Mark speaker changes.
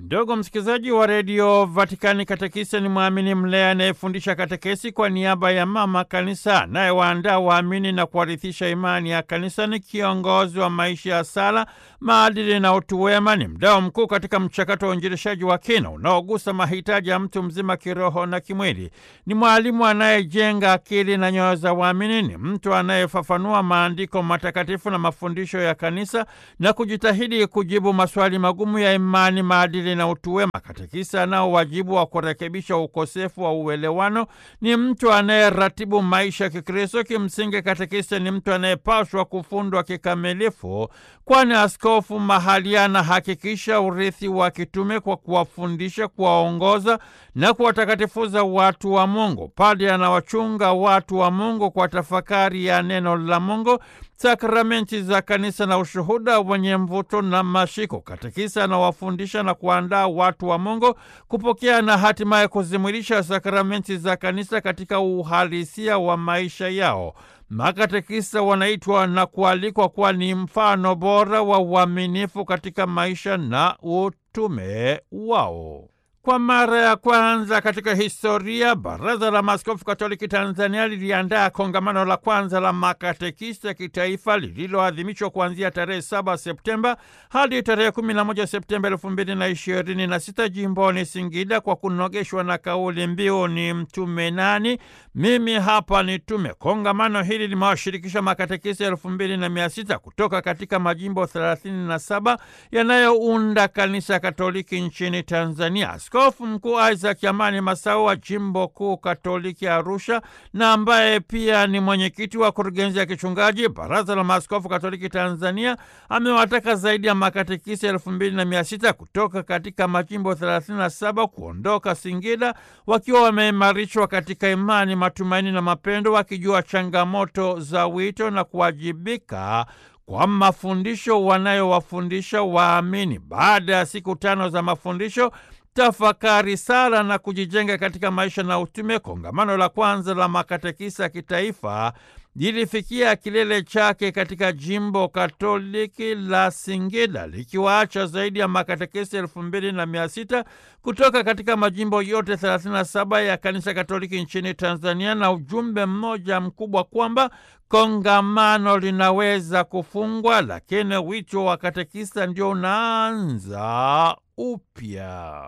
Speaker 1: Ndugu msikilizaji wa redio Vatikani, katekista ni mwamini mlea anayefundisha katekesi kwa niaba ya mama kanisa, anayewaandaa waamini na kuwarithisha imani ya kanisa. Ni kiongozi wa maisha ya sala, maadili na utu wema. Ni mdao mkuu katika mchakato wa uinjilishaji wa kina unaogusa mahitaji ya mtu mzima kiroho na kimwili. Ni mwalimu anayejenga akili na nyoyo za waamini. Ni mtu anayefafanua maandiko matakatifu na mafundisho ya kanisa na kujitahidi kujibu maswali magumu ya imani, maadili na utu wema. Katekisa anao wajibu wa kurekebisha ukosefu wa uelewano. Ni mtu anayeratibu maisha ya Kikristo. Kimsingi, katekisa ni mtu anayepaswa kufundwa kikamilifu, kwani askofu mahali anahakikisha urithi wa kitume kwa kuwafundisha, kuwaongoza na kuwatakatifuza watu wa Mungu. Padre anawachunga watu wa Mungu kwa tafakari ya neno la Mungu, sakramenti za kanisa na ushuhuda wenye mvuto na mashiko. Katekisa anawafundisha na kuandaa watu wa Mungu kupokea na hatimaye kuzimwilisha sakramenti za kanisa katika uhalisia wa maisha yao. Makatekisa wanaitwa na kualikwa kuwa ni mfano bora wa uaminifu katika maisha na utume wao. Kwa mara ya kwanza katika historia, Baraza la Maaskofu Katoliki Tanzania liliandaa kongamano la kwanza la makatekista kitaifa lililoadhimishwa kuanzia tarehe 7 Septemba hadi tarehe 11 Septemba 2026 jimboni Singida, kwa kunogeshwa na kauli mbiu ni mtume nani? Mimi hapa ni tume. Kongamano hili limewashirikisha makatekista elfu mbili na mia sita kutoka katika majimbo 37 yanayounda kanisa Katoliki nchini Tanzania. Askofu Mkuu Isaac Amani Masau wa jimbo kuu Katoliki Arusha, na ambaye pia ni mwenyekiti wa kurugenzi ya kichungaji Baraza la Maaskofu Katoliki Tanzania, amewataka zaidi ya makatekisa elfu mbili na mia sita kutoka katika majimbo 37 kuondoka Singida wakiwa wameimarishwa katika imani, matumaini na mapendo, wakijua changamoto za wito na kuwajibika kwa mafundisho wanayowafundisha waamini. Baada ya siku tano za mafundisho tafakari, sala na kujijenga katika maisha na utume, kongamano la kwanza la makatekisa kitaifa lilifikia kilele chake katika jimbo katoliki la Singida likiwaacha zaidi ya makatekesi elfu mbili na mia sita kutoka katika majimbo yote 37 ya kanisa katoliki nchini Tanzania, na ujumbe mmoja mkubwa kwamba kongamano linaweza kufungwa, lakini wito wa katekista ndio unaanza upya.